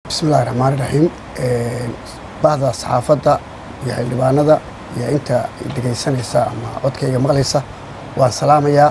bismillahi raxmaan iraxiim bahda saxaafadda iyo xildhibaanada iyo inta dhegaysanaysa ama codkayga maqlaysa waan salaamayaa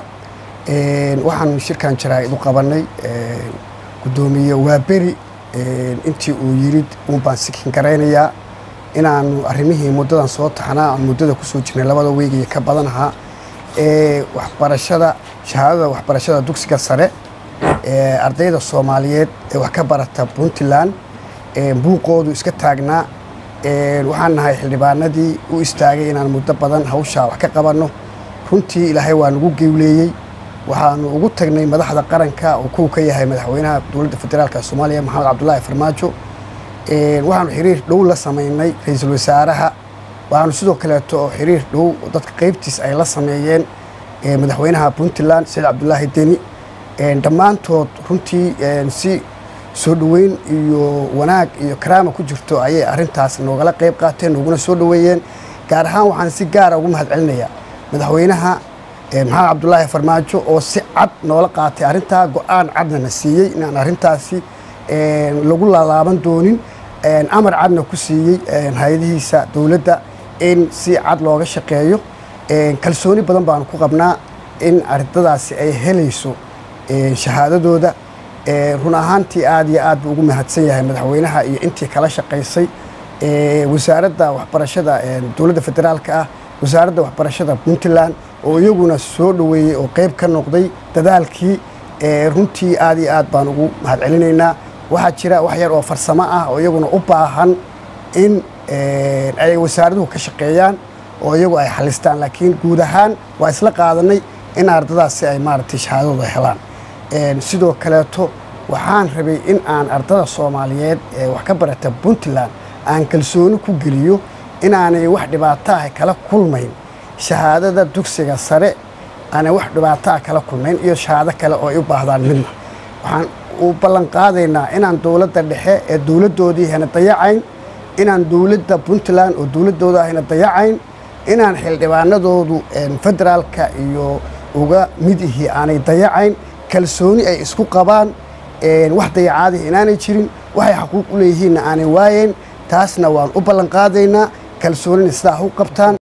waxaan shirkan jaraa-id u qabanay guddoomiye waaberi intii uu yidhi uun baan sikin garaynayaa inaanu arrimihii muddadan soo taxnaa aan muddada kusoo jirnay labada weegiyo ka badan ahaa ee waxbarashada shahaadada waxbarashada dugsiga sare ee ardayda soomaaliyeed ee wax ka barata puntland buuqoodu iska taagnaa waxaan nahay xildhibaanadii u istaagay inaan muddo badan hawshaa wax ka qabanno runtii ilaahay waa nagu gewleeyey waxaanu ugu tagnay madaxda qaranka oo kuwa ka yahay madaxweynaha dowladda federaalka soomaaliya maxamed cabdulaahi farmaajo waxaanu xiriir dhow la samaynay ra-iisul wasaaraha waxaanu sidoo kaleeto oo xiriir dhow dadka qaybtiis ay la sameeyeen madaxweynaha puntland saciid cabdulaahi deni dhammaantood runtii si soo dhoweyn iyo wanaag iyo karaama ku jirto ayay arrintaas noogala qayb qaateen nooguna soo dhoweeyeen gaar ahaan waxaan si gaara ugu mahad celinayaa madaxweynaha maxamed cabdulaahi farmaajo oo si cad noola qaatay arrintaa go-aan cadna na siiyey inaan arrintaasi lagu laalaaban doonin amar cadna ku siiyey hay-adihiisa dowladda in si cad looga shaqeeyo kalsooni badan baanu ku qabnaa in ardadaasi ay helayso shahaadadooda run ahaantii aad iyo aad buu ugu mahadsan yahay madaxweynaha iyo intii kala shaqaysay wasaaradda waxbarashada dowladda federaalka ah wasaaradda waxbarashada puntland oo iyaguna soo dhoweeyey oo qayb ka noqday dadaalkii runtii aad iyo aad baan ugu mahad celinaynaa waxaa jira wax yar oo farsamo ah oo iyaguna u baahan in ay wasaaraduhu ka shaqeeyaan oo iyagu ay xalistaan laakiin guud ahaan waa isla qaadanay in ardadaasi ay maaragtay shahaadadooda helaan sidoo kaleeto waxaan rabay in aan ardada soomaaliyeed ee wax ka barata puntland aan kalsooni ku geliyo inaanay wax dhibaato ah kala kulmayn shahaadada dugsiga sare aanay wax dhibaato ah kala kulmayn iyo shahaado kale oo ay u baahdaan midna waxaan u ballan qaadaynaa inaan dowladda dhexe ee dowladdoodii hena dayacayn inaan dowladda puntland oo dowladdooda hena dayacayn inaan xildhibaanadoodu federaalka iyo uga mid ihi aanay dayacayn kalsooni ay isku qabaan wax dayacaadih inaanay jirin waxay xaquuq u leeyihiinna aanay waayeen taasna waan u ballan qaadaynaa kalsoonina sidaa u qabtaan